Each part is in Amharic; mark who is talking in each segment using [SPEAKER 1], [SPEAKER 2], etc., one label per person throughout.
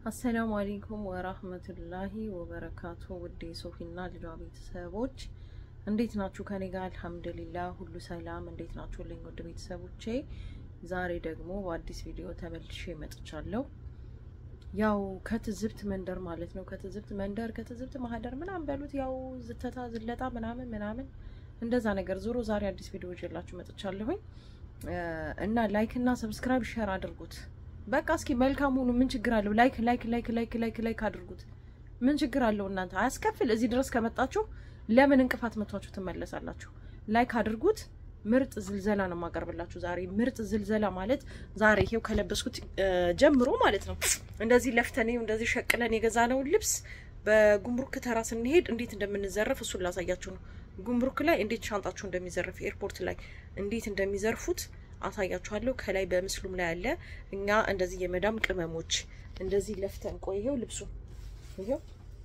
[SPEAKER 1] አሰላሙ አለይኩም ወራህመቱላሂ ወበረካቱ። ውድ የሶፊና ልጇ ቤተሰቦች እንዴት ናችሁ? ከኔ ጋር አልሐምዱሊላህ ሁሉ ሰላም። እንዴት ናችሁልኝ ውድ ቤተሰቦቼ? ዛሬ ደግሞ በአዲስ ቪዲዮ ተመልሼ መጥቻለሁ። ያው ከትዝብት መንደር ማለት ነው። ከትዝብት መንደር ከትዝብት ማህደር ምናምን በሉት ያው ዝተታ ዝለጣ ምናምን ምናምን እንደዛ ነገር ዞሮ ዛሬ አዲስ ቪዲዮ ይዤላችሁ መጥቻለሁኝ እና ላይክ እና ሰብስክራይብ ሼር አድርጉት። በቃ እስኪ መልካም ሁኑ። ምን ችግር አለው? ላይክ ላይክ ላይክ ላይክ ላይክ ላይክ አድርጉት። ምን ችግር አለው? እናንተ አያስከፍል። እዚህ ድረስ ከመጣችሁ ለምን እንቅፋት መቷችሁ ትመለሳላችሁ? ላይክ አድርጉት። ምርጥ ዝልዘላ ነው የማቀርብላችሁ ዛሬ። ምርጥ ዝልዘላ ማለት ዛሬ ይሄው ከለበስኩት ጀምሮ ማለት ነው እንደዚህ ለፍተን እንደዚህ ሸቅለን የገዛነውን ልብስ በጉምሩክ ተራ ስንሄድ እንዴት እንደምንዘረፍ እሱን ላሳያችሁ ነው። ጉምሩክ ላይ እንዴት ሻንጣችሁ እንደሚዘርፍ ኤርፖርት ላይ እንዴት እንደሚዘርፉት አሳያችኋለሁ። ከላይ በምስሉም ላይ አለ። እኛ እንደዚህ የመዳም ቅመሞች እንደዚህ ለፍተን ቆይ፣ ይሄው ልብሱ ይሄው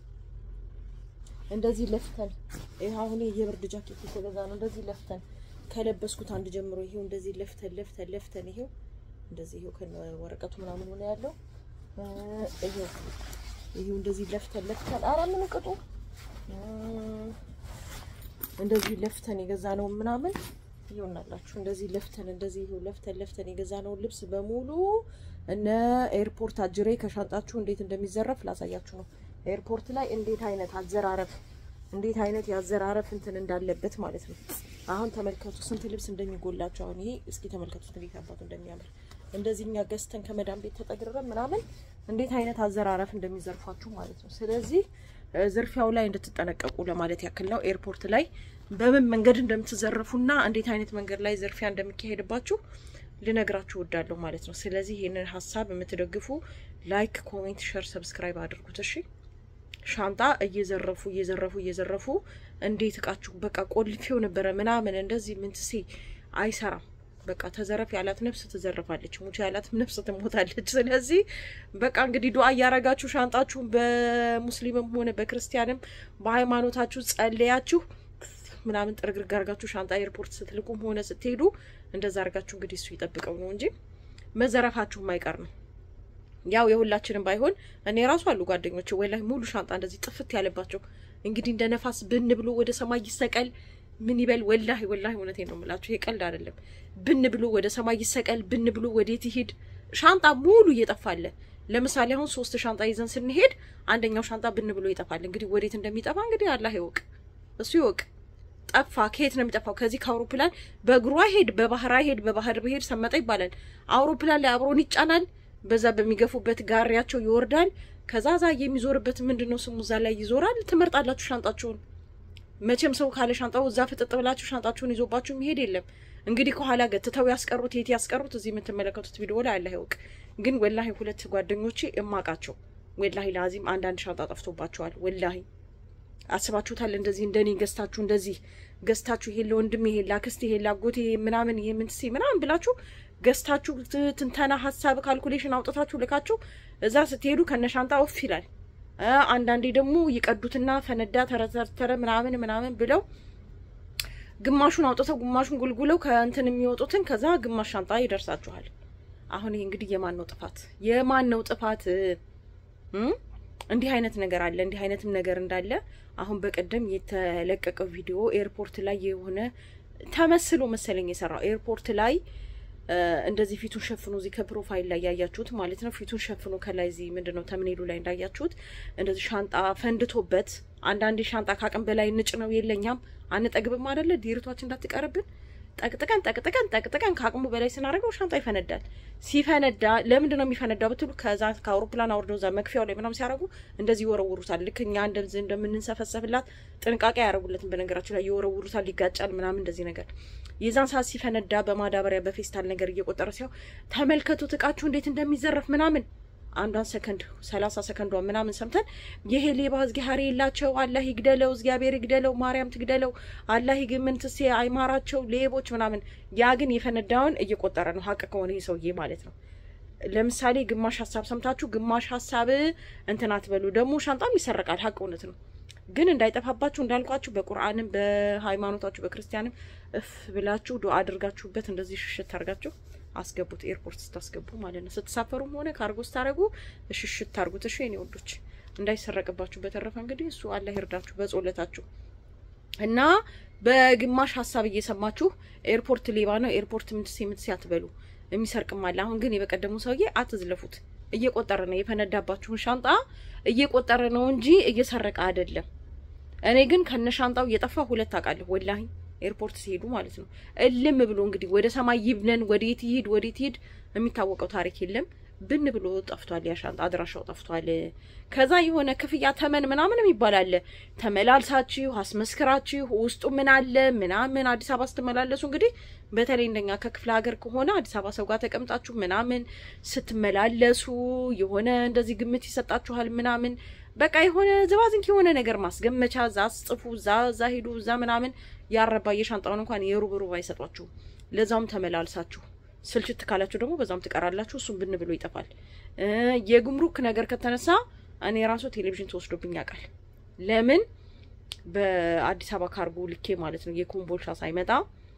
[SPEAKER 1] እንደዚህ ለፍተን ይሄ አሁን የብርድ ጃኬት የተገዛ ነው። እንደዚህ ለፍተን ከለበስኩት አንድ ጀምሮ ይሄው እንደዚህ ለፍተን ለፍተን ለፍተን ይሄው እንደዚህ ይሄው ከነ ወረቀቱ ምናምን ሆነ ያለው ይሄው ይሄው እንደዚህ ለፍተን ለፍተን ኧረ ምን ቅጡ እንደዚህ ለፍተን የገዛ ነው ምናምን ይሆናላችሁ እንደዚህ ለፍተን እንደዚህ ይሄው ለፍተን ለፍተን የገዛነውን ልብስ በሙሉ እነ ኤርፖርት አጅሬ ከሻንጣችሁ እንዴት እንደሚዘረፍ ላሳያችሁ ነው። ኤርፖርት ላይ እንዴት አይነት አዘራረፍ እንዴት አይነት የአዘራረፍ እንትን እንዳለበት ማለት ነው። አሁን ተመልከቱ ስንት ልብስ እንደሚጎላቸው። አሁን ይሄ እስኪ ተመልከቱት እንዴት አባቱ እንደሚያምር እንደዚህ እኛ ገዝተን ከመዳም ቤት ተጠግረን ምናምን እንዴት አይነት አዘራረፍ እንደሚዘርፏችሁ ማለት ነው። ስለዚህ ዝርፊያው ላይ እንድትጠነቀቁ ለማለት ያክል ነው። ኤርፖርት ላይ በምን መንገድ እንደምትዘረፉና እንዴት አይነት መንገድ ላይ ዝርፊያ እንደሚካሄድባችሁ ልነግራችሁ እወዳለሁ ማለት ነው። ስለዚህ ይህንን ሀሳብ የምትደግፉ ላይክ፣ ኮሜንት፣ ሸር፣ ሰብስክራይብ አድርጉት። እሺ ሻንጣ እየዘረፉ እየዘረፉ እየዘረፉ እንዴት እቃችሁ በቃ ቆልፌው ነበረ ምናምን እንደዚህ ምንትሴ አይሰራም። በቃ ተዘረፍ ያላት ነፍስ ትዘረፋለች፣ ሙች ያላት ነፍስ ትሞታለች። ስለዚህ በቃ እንግዲህ ዱአ እያረጋችሁ ሻንጣችሁን በሙስሊምም ሆነ በክርስቲያንም በሃይማኖታችሁ ጸለያችሁ ምናምን ጥርግርግ አርጋችሁ ሻንጣ ኤርፖርት ስትልቁም ሆነ ስትሄዱ እንደዛ አርጋችሁ እንግዲህ እሱ ይጠብቀው ነው እንጂ መዘረፋችሁ ማይቀር ነው። ያው የሁላችንም ባይሆን እኔ ራሱ አሉ ጓደኞች ወላሂ ሙሉ ሻንጣ እንደዚህ ጥፍት ያለባቸው እንግዲህ እንደ ነፋስ ብን ብሎ ወደ ሰማይ ይሰቀል ምን ይበል ወላሂ ወላሂ እውነቴን ነው የምላችሁ፣ ይሄ ቀልድ አይደለም። ብን ብሎ ወደ ሰማይ ይሰቀል፣ ብን ብሎ ወዴት ይሄድ፣ ሻንጣ ሙሉ እየጠፋለ። ለምሳሌ አሁን ሶስት ሻንጣ ይዘን ስንሄድ አንደኛው ሻንጣ ብን ብሎ ይጠፋል። እንግዲህ ወዴት እንደሚጠፋ እንግዲህ አላህ ይወቅ፣ እሱ ይወቅ። ጠፋ። ከየት ነው የሚጠፋው? ከዚህ ከአውሮፕላን በእግሯ ሄድ፣ በባህር ሄድ፣ በባህር ብሄድ ሰመጠ ይባላል። አውሮፕላን ላይ አብሮን ይጫናል። በዛ በሚገፉበት ጋሪያቸው ይወርዳል። ከዛ ዛ የሚዞርበት ምንድን ነው ስሙ እዛ ላይ ይዞራል። ትመርጣላችሁ ሻንጣችሁን መቼም ሰው ካለ ሻንጣው እዛ ፍጥጥ ብላችሁ ሻንጣችሁን ይዞባችሁ መሄድ የለም። እንግዲህ ከኋላ ገትተው ያስቀሩት የት ያስቀሩት እዚህ የምትመለከቱት ቪዲዮ ላይ አላህ ይወቅ። ግን ወላሂ ሁለት ጓደኞቼ እማቃቸው ወላሂ ለአዚም አንዳንድ ሻንጣ ጠፍቶባቸዋል። ወላሂ አስባችሁታል? እንደዚህ እንደኔ ገዝታችሁ እንደዚህ ገዝታችሁ ይሄ ለወንድም ይሄ ላክስት ይሄ ላጎቴ ምናምን ይሄ ምንትሴ ምናምን ብላችሁ ገዝታችሁ ትንተና ሀሳብ ካልኩሌሽን አውጥታችሁ ልካችሁ እዛ ስትሄዱ ከነሻንጣ ወፍ ይላል። አንዳንዴ ደግሞ ይቀዱትና ፈነዳ ተረተረ ምናምን ምናምን ብለው ግማሹን አውጥተው ግማሹን ጉልጉለው ከእንትን የሚወጡትን ከዛ ግማሽ ሻንጣ ይደርሳችኋል። አሁን ይሄ እንግዲህ የማን ነው ጥፋት? የማን ነው ጥፋት? እንዲህ አይነት ነገር አለ። እንዲህ አይነትም ነገር እንዳለ አሁን በቀደም የተለቀቀው ቪዲዮ ኤርፖርት ላይ የሆነ ተመስሎ መሰለኝ የሰራው ኤርፖርት ላይ እንደዚህ ፊቱን ሸፍኖ እዚህ ከፕሮፋይል ላይ ያያችሁት ማለት ነው። ፊቱን ሸፍኖ ከላይ እዚህ ምንድን ነው ተምኔሉ ላይ እንዳያችሁት እንደዚህ ሻንጣ ፈንድቶበት፣ አንዳንዴ ሻንጣ ካቅም በላይ ንጭ ነው የለኛም አንጠግብም አይደለ ዲርቷችን እንዳትቀርብን ጠቅጥቀን ጠቅጥቀን ጠቅጥቀን ከአቅሙ በላይ ስናደርገው ሻንጣ ይፈነዳል። ሲፈነዳ ለምንድን ነው የሚፈነዳው ብትሉ ከዛ ከአውሮፕላን አውርደው እዛ መክፊያው ላይ ምናምን ሲያደርጉ እንደዚህ ይወረውሩታል። ልክ እኛ እንደዚህ እንደምንሰፈሰፍላት ጥንቃቄ ያደረጉለትን በነገራችሁ ላይ ይወረውሩታል፣ ይጋጫል ምናምን እንደዚህ ነገር የዛን ሰዓት ሲፈነዳ በማዳበሪያ በፌስታል ነገር እየቆጠረ ሲያው ተመልከቱት እቃችሁ እንዴት እንደሚዘረፍ ምናምን አንዷን ሰከንድ ሰላሳ ሰከንዷ ምናምን ሰምተን ይሄ ሌባ እግዚአብሔር የላቸው አላህ ይግደለው፣ እግዚአብሔር ይግደለው፣ ማርያም ትግደለው፣ አላህ ይግምንትሴ አይማራቸው ሌቦች ምናምን። ያ ግን የፈነዳውን እየቆጠረ ነው። ሀቅ ከሆነ ይህ ሰውዬ ማለት ነው። ለምሳሌ ግማሽ ሀሳብ ሰምታችሁ ግማሽ ሀሳብ እንትን አትበሉ። ደግሞ ሻንጣም ይሰረቃል። ሀቅ እውነት ነው። ግን እንዳይጠፋባችሁ እንዳልኳችሁ በቁርአንም በሃይማኖታችሁ በክርስቲያንም እፍ ብላችሁ ዱአ አድርጋችሁበት እንደዚህ ሽሽት አድርጋችሁ አስገቡት፣ ኤርፖርት ስታስገቡ ማለት ነው። ስትሳፈሩም ሆነ ካርጎ ስታደርጉ እሽሽት ታርጉት። እሺ የኔ ወዶች እንዳይሰረቅባችሁ። በተረፈ እንግዲህ እሱ አላህ ይርዳችሁ በጾለታችሁ እና በግማሽ ሀሳብ እየሰማችሁ ኤርፖርት ሌባ ነው ኤርፖርት ምትሴ ምትሴ አትበሉ። የሚሰርቅም አለ። አሁን ግን የበቀደሙ ሰውዬ አትዝለፉት። እየቆጠረ ነው የፈነዳባችሁን ሻንጣ እየቆጠረ ነው እንጂ እየሰረቀ አይደለም። እኔ ግን ከነ ሻንጣው እየጠፋ ሁለት አውቃለሁ ወላሂ ኤርፖርት ሲሄዱ ማለት ነው። እልም ብሎ እንግዲህ ወደ ሰማይ ይብነን ወዴት ይሂድ ወዴት ይሂድ የሚታወቀው ታሪክ የለም። ብን ብሎ ጠፍቷል። ያ ሻንጣ አድራሻው ጠፍቷል። ከዛ የሆነ ክፍያ ተመን ምናምን የሚባል አለ። ተመላልሳችሁ አስመስክራችሁ ውስጡ ምን አለ ምናምን አዲስ አበባ ስትመላለሱ እንግዲህ በተለይ እንደኛ ከክፍለ ሀገር ከሆነ አዲስ አበባ ሰው ጋር ተቀምጣችሁ ምናምን ስትመላለሱ የሆነ እንደዚህ ግምት ይሰጣችኋል ምናምን በቃ የሆነ ዝባዝንክ የሆነ ነገር ማስገመቻ እዛ ጽፉ፣ እዛ እዛ ሂዱ፣ እዛ ምናምን ያረባ የሻንጣውን እንኳን የሩብ ሩብ አይሰጧችሁም። ለዛውም ተመላልሳችሁ ስልችት ካላችሁ ደግሞ በዛም ትቀራላችሁ። እሱም ብን ብሎ ይጠፋል። የጉምሩክ ነገር ከተነሳ እኔ ራሱ ቴሌቪዥን ተወስዶብኝ ያውቃል። ለምን በአዲስ አበባ ካርጎ ልኬ ማለት ነው የኮምቦልሻ ሳይመጣ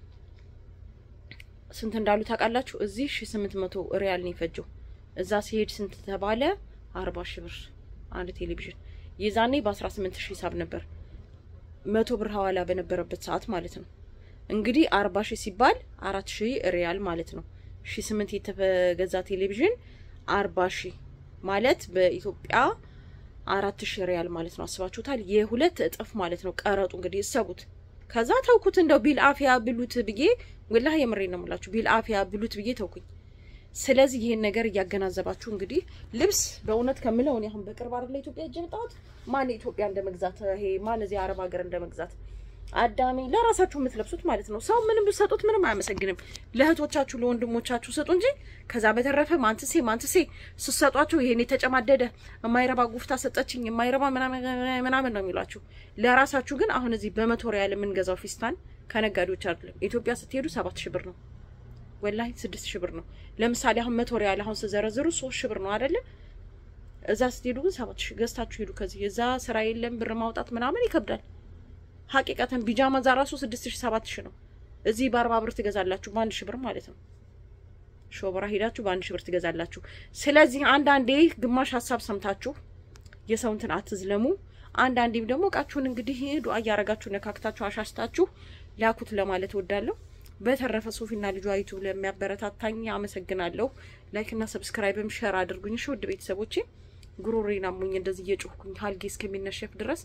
[SPEAKER 1] ስንት እንዳሉ ታውቃላችሁ? እዚህ ሺ ስምንት መቶ ሪያል ነው የፈጀው። እዛ ሲሄድ ስንት ተባለ? አርባ ሺ ብር አንድ ቴሌቪዥን። የዛኔ በአስራ ስምንት ሺ ሂሳብ ነበር መቶ ብር ሀዋላ በነበረበት ሰዓት ማለት ነው። እንግዲህ አርባ ሺህ ሲባል አራት ሺህ ሪያል ማለት ነው። ሺ ስምንት የተገዛ ቴሌቪዥን አርባ ሺህ ማለት በኢትዮጵያ አራት ሺህ ሪያል ማለት ነው። አስባችሁታል? የሁለት እጥፍ ማለት ነው ቀረጡ። እንግዲህ እሰቡት። ከዛ ተውኩት። እንደው ቢል አፊያ ብሉት ብዬ ወላሂ የምሬ ነው የምላችሁ ቢል አፊያ ብሉት ብዬ ተውኩኝ። ስለዚህ ይሄን ነገር እያገናዘባችሁ እንግዲህ ልብስ በእውነት ከምለው እኔ አሁን በቅርብ አይደለ ኢትዮጵያ እጅ መጣሁት። ማን ኢትዮጵያ እንደመግዛት ይሄ ማን እዚህ አረብ ሀገር እንደመግዛት አዳሚ ለራሳችሁ የምትለብሱት ማለት ነው። ሰው ምንም ብትሰጡት ምንም አያመሰግንም። ለእህቶቻችሁ ለወንድሞቻችሁ ሰጡ እንጂ ከዛ በተረፈ ማንትሴ ማንትሴ ስትሰጧቸው ይሄን የተጨማደደ የማይረባ ጉፍታ ሰጠችኝ የማይረባ ምናምን ነው የሚሏችሁ። ለራሳችሁ ግን አሁን እዚህ በመቶ ሪያል የምንገዛው ፊስታን ከነጋዴዎች አይደለም። ኢትዮጵያ ስትሄዱ ሰባት ሺህ ብር ነው ወላሂ ስድስት ሺህ ብር ነው። ለምሳሌ አሁን መቶ ሪያል አሁን ስዘረዝሩ ሶስት ሺህ ብር ነው አይደለ? እዛ ስትሄዱ ግን ሰባት ሺህ ገዝታችሁ ሄዱ። ከዚህ እዛ ስራ የለም ብር ማውጣት ምናምን ይከብዳል። ሀቂቀተን ቢጃማ እዛ ራሱ ስድስት ሺህ ሰባት ሺህ ነው። እዚህ በአርባ ብር ትገዛላችሁ በአንድ ሺህ ብር ማለት ነው። ሾበራ ሄዳችሁ በአንድ ሺህ ብር ትገዛላችሁ። ስለዚህ አንዳንዴ ግማሽ ሀሳብ ሰምታችሁ የሰው እንትን አትዝለሙ። አንዳንዴም ደግሞ እቃችሁን እንግዲህ ዱአ እያረጋችሁ ነካክታችሁ አሻሽታችሁ ላኩት ለማለት እወዳለሁ። በተረፈ ሶፊና ልጇ ዩቱብ ለሚያበረታታኝ አመሰግናለሁ። ላይክና ሰብስክራይብም ሸር አድርጉኝ። እሺ ውድ ቤተሰቦቼ ጉሮሬን አሞኝ እንደዚህ እየጮህኩኝ ሀልጌ እስከሚነሸፍ ድረስ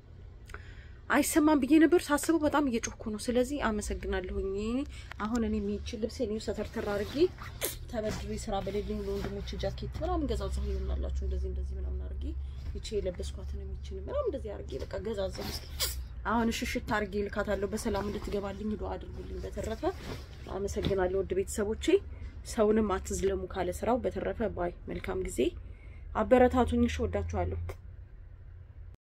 [SPEAKER 1] አይሰማም ብዬ ነበር ሳስበው በጣም እየጮህኩ ነው። ስለዚህ አመሰግናለሁኝ። አሁን እኔ የሚችል ልብስ ኔ ሰተርተር አድርጌ ተበድሬ ስራ በሌለኝ ለወንድሞች ጃኬት ምናምን ገዛዛ ይሆናላችሁ እንደዚህ እንደዚህ ምናምን አድርጌ ይቼ የለበስኳትን የሚችል ምናምን እንደዚህ አድርጌ በቃ ገዛዛ አሁን ሽሽት አድርጌ ልካታለሁ። በሰላም እንድትገባልኝ ዱአ አድርጉልኝ። በተረፈ አመሰግናለሁ ውድ ቤተሰቦቼ። ሰውንም አትዝለሙ ካለ ስራው። በተረፈ ባይ መልካም ጊዜ። አበረታቱኝ። እሺ፣ ወዳችኋለሁ።